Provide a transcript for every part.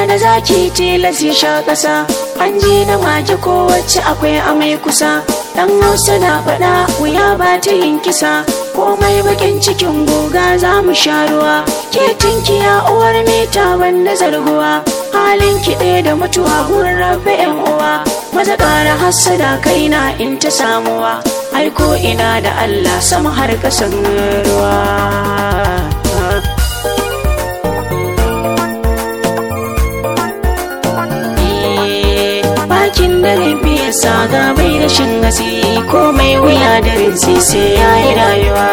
da zaki tilas ya sha ƙasa an je na mage kowace akwai amai kusa dan hausa na faɗa wuya ba ta yin kisa komai bakin cikin goga za mu sha ruwa ke tinkiya uwar mita wanda zarguwa halin kiɗe da mutuwa gurin rafe yan uwa maza ƙara hassada kaina in ta samuwa aiko ina da allah sama har ƙasan ruwa bakin dare biya saga bai rashin gasi komai wuya dare sai sai ya yi rayuwa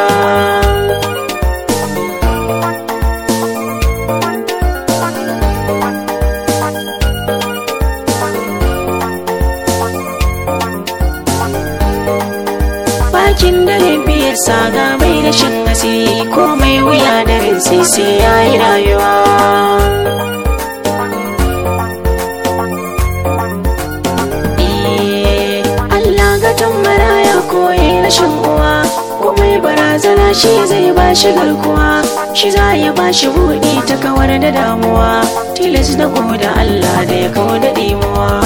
bakin dare biya saga bai rashin gasi komai wuya dare sai sai ya yi rayuwa koyi rashin uwa komai barazana shi zai ba shi garkuwa shi za ya ba shi buɗi ta kawar da damuwa tilas da da Allah da ya kawo da ɗimuwa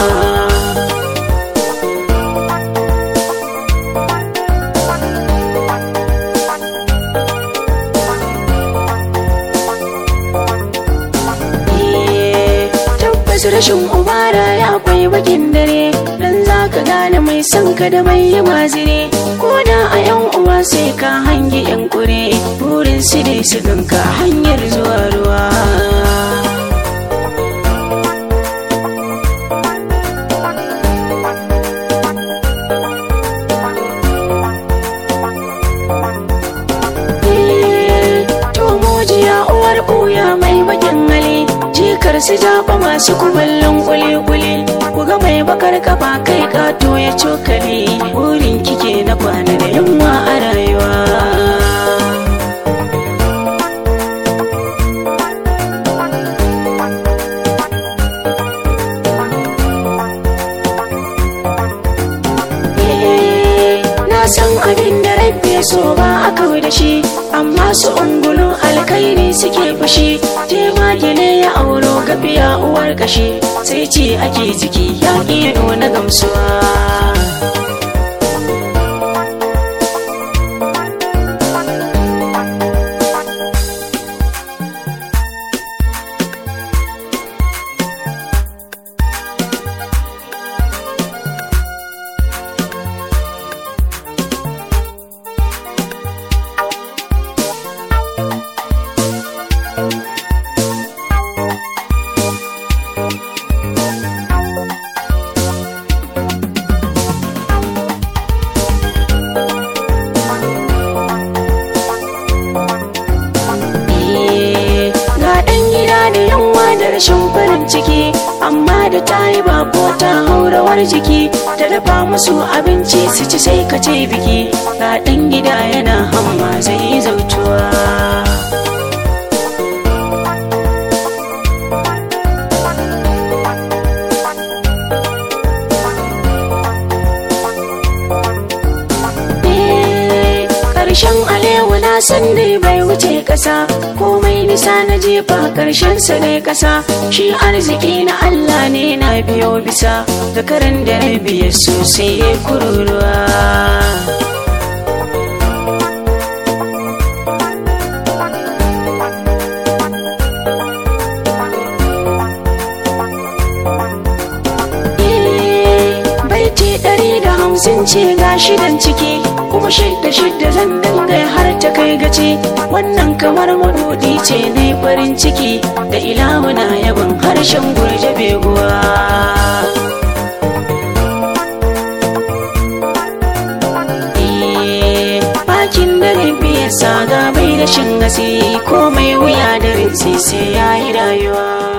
tabbas rashin ubara ya kwai bakin dare dan za ka gane mai son ka da mai yi mazire ko da a yan uwa sai ka hangi yan kure burin su dai su ganka hanyar zuwa ruwa uwar ɓuya mai bakin hali jikar su jaba masu kumallon kuli-kuli ku ga mai bakar kafa kai kato ya cokali burin kike na kwana da yamma a rayuwa na san abin da rabbi so ba a kawai da shi amma su ungulun alkairi suke fushi jemage ne ya auro gafiya uwar kashi sai ce ake jiki ya iya nuna gamsuwa rashin farin ciki amma da ta yi bako ta haurawar jiki ta dafa musu abinci su ci sai ka ce biki ga ɗan gida yana hamma zai yi zautuwa karshen alewa na san dai bai wuce kasa komai nisa na jefa karshen sa ne kasa shi arziki na Allah ne na biyo bisa zakaran da na biya sosai ya kururuwa hamsin ce ga shidan ciki kuma shidda shidda zan dinga har ta kai gaci wannan kamar madudi ce ne farin ciki da ilahuna yaban harshen gurje beguwa bakin dare biya saga bai rashin gasi komai wuya da sai sai ya yi rayuwa